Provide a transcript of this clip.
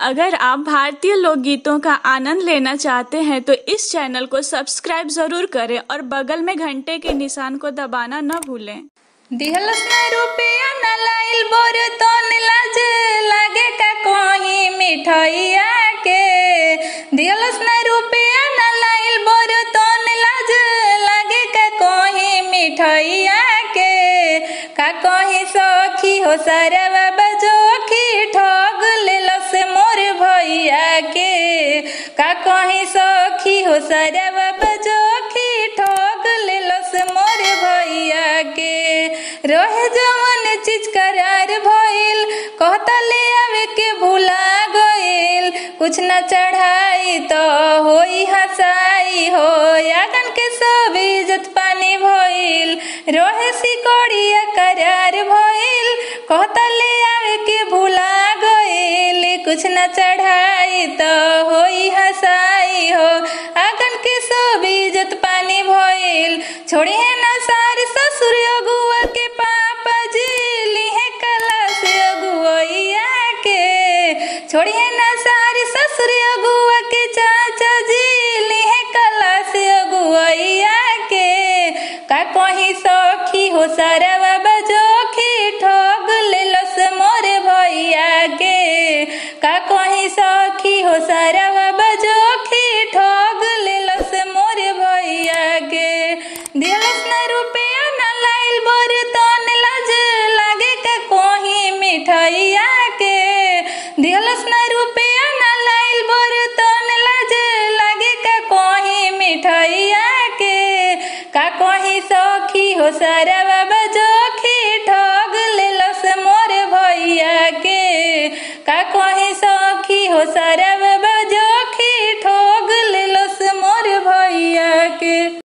अगर आप भारतीय लोकगीतों का आनंद लेना चाहते हैं तो इस चैनल को सब्सक्राइब जरूर करें और बगल में घंटे के निशान को दबाना न भूलें दिहलस ना रुपया ना लाइल बोर तो लाज लागे का कोही मिठैया के दिहलस ना रुपया ना लाइल बोर तो लाज लागे का कोही मिठैया के का कोही सखी हो सरवा बजोखी ठग लेलस मोर भैया के का कोही सखी हो सरवा बजोखी ठग लेलस मोर भैया के रहे जवन चीज करार भइल कहता ले आवे के भूला गइल कुछ न चढ़ाई तो होई हसाई हो यागन के सब इज्जत पानी भइल रहे सिकोड़िया करार भइल कहता ले आवे के भूला गइल कुछ न चढ़ाई तो होई हसाई हो आगन के सब इज्जत पानी भइल छोड़ी है ना सारी ससुर अगुआ के पापा जी लिहे कला से अगुआ के छोड़ी है ना सारी ससुर अगुआ के चाचा जी लिहे कला से अगुआ के का कहीं सखी हो सरवा बजोखी ठग लेलस मोरे भैया के का कहीं सखी हो सरवा बजोखी ठग लेलस मोरे भैया के दिलस ना रुपया ना लाइल बोर तन लाज लागे का कोही मिठैया के दिलस ना रुपया ना लाइल बोर तन लाज लागे का कोही मिठैया के का कोही सखी हो सरवा बजोखी ठग लेलस मोर भैया के का कोही सखी हो सरवा